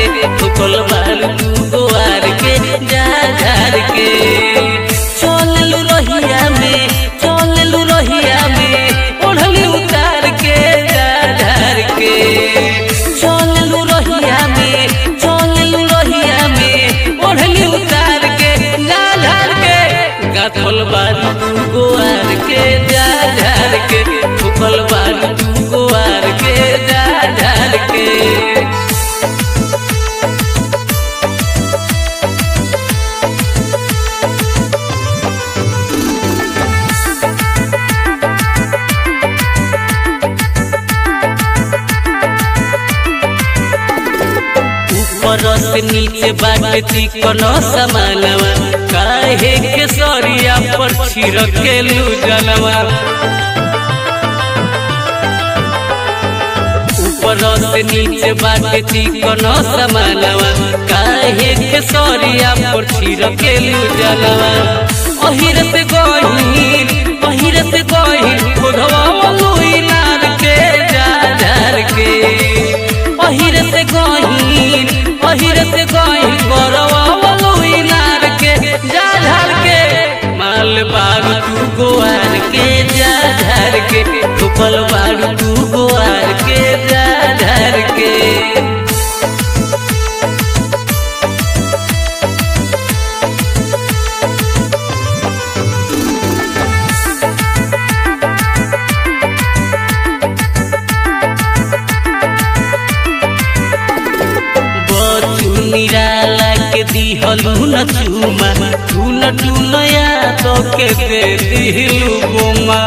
ठोकल बारू तू गोवार के जा झार के चललू रहिया में चललू रहिया में ओढ़ली उतार के जा झार के चललू रहिया में चललू रहिया में ओढ़ली उतार के जा झार के गाथल बारू तू गोवार के जा झार के ठोकल बारू तू गोवार के जा झार के ऊपर से नीचे बाटे चिकन समानवा काहे के सरिया पर छिड़केलू जनवा ऊपर से नीचे बाटे चिकन समानवा काहे के सरिया पर छिड़केलू जनवा अहिर से गहिर अहिर से गहिर खुदवा मलुई नार के जा झार के अहिर से गहिर अहिर से गहिर करवा मलुई नार के जा झार के माल बारू तू गोवार के जा झार के ठुकल बारू तू गोवार के जा झार के बचू निराला के दिहलू न चूमा टून टूनया तो के दे दिलू गोमा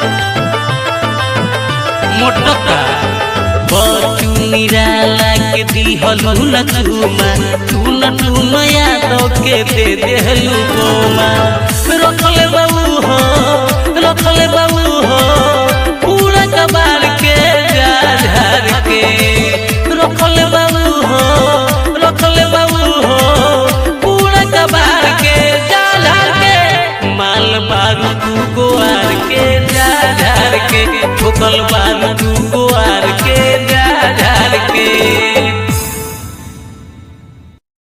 मोटका बचू निराला के दिहलू न चूमा टून टूनया तो के दे दिलू गोमा रखले बाबू हो रखले बाबू हो पूरा कबार के जा झार के रखले बाबू हो रखले बाबू हो पूरा कबार के जा झार के माल बारू तू गोवार के जा झार के ठोकल बारू तू गोवार के